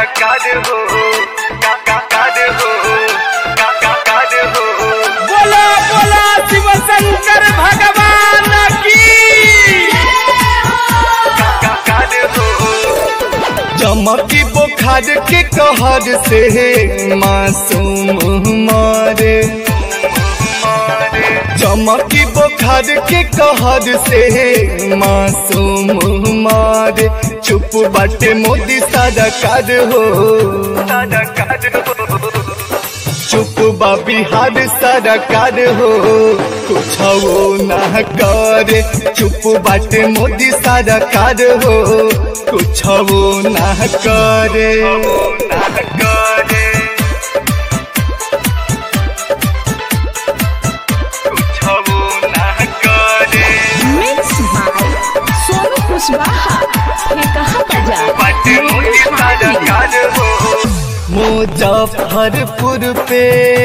सरकार हो का का कार हो का का कार हो बोला बोला शिव शंकर भगवान की का का कार हो चमकी बुखार के कहर से मासूम मारे चमकी बुखार के कहर से मासूम मारे चुप बाटे मोदी सरकार हो सरकार हो चुप बा बिहार सरकार हो कुछ ना करे चुप बाटे मोदी सरकार हो कुछ ना करे ना करे कुछ ना करे मिक्स भाई सोनू कुशवाहा ये कहा बजा बाटे मोदी सरकार हो मुजफ्फरपुर पे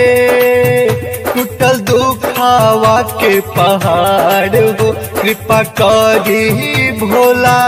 टूटल दुखावा के पहाड़ हो कृपा करी भोला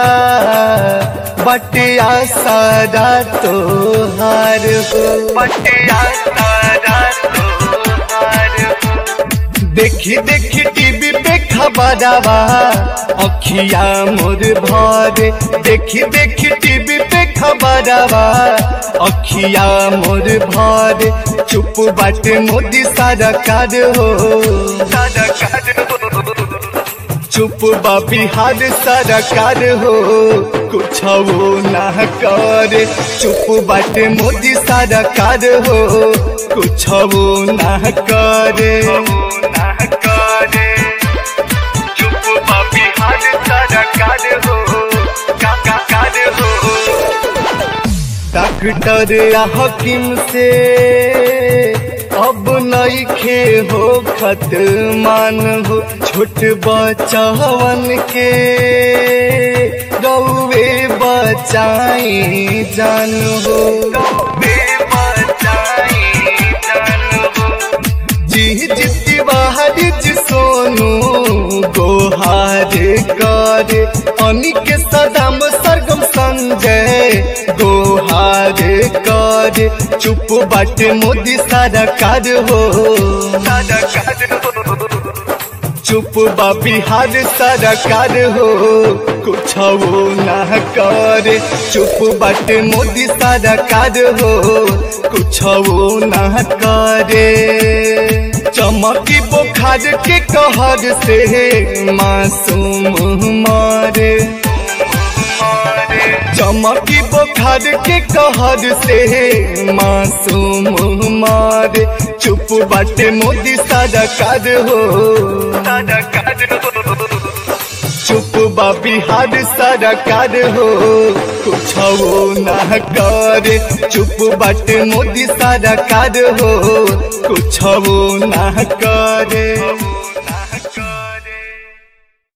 बटिया सारा तोहार हो बटिया सारा तोहार हो देखी देखी टीवी पे खबरवा अखिया मोर भरे देखी देखी टीवी पे खबरवा अखिया मोर भरे चुप बाटे मोदी सरकार हो सरकार हो चुप बा बिहार सरकार हो कुछ ना करे चुप बाटे मोदी सरकार हो कुछ ना करे ना करे चुप बिहार सरकार हो का का कार हो डॉक्टर या हकीम से अब नईखे हो खत मान हो छोट बचवन के गौवे बचाई जान हो बे बचाई जान हो जी जिति बाहर जी सोनू गोहार करे अनिक सदाम सरगम संजय गोहार करे चुप बाटे मोदी सरकार हो सरकार हो चुप बा बिहार सरकार हो कुछ ना करे चुप बाटे मोदी सरकार हो कुछ ना करे चमकी बुखार के कहर से मासूम मारे चमकी बुखार के कहर से मासूम मारे चुप बाटे मोदी सरकार हो सरकार हो चुप बा बिहार सरकार हो कुछ ना करे चुप बाटे मोदी सरकार हो कुछ ना करे